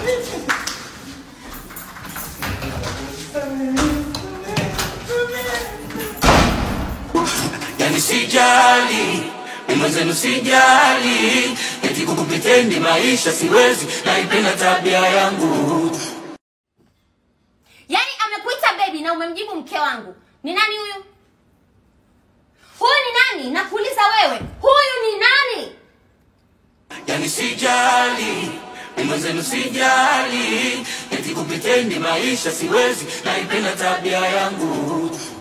yani sijali ni mwenzenu sijali eti kukupitendi maisha siwezi naipenda tabia yangu yaani amekuita bebi na umemjibu mke wangu ni nani huyu huyu ni nani nakuuliza wewe huyu ni nani yani sijali ni mwenzenu sijali eti kupitendi maisha siwezi naipenda tabia yangu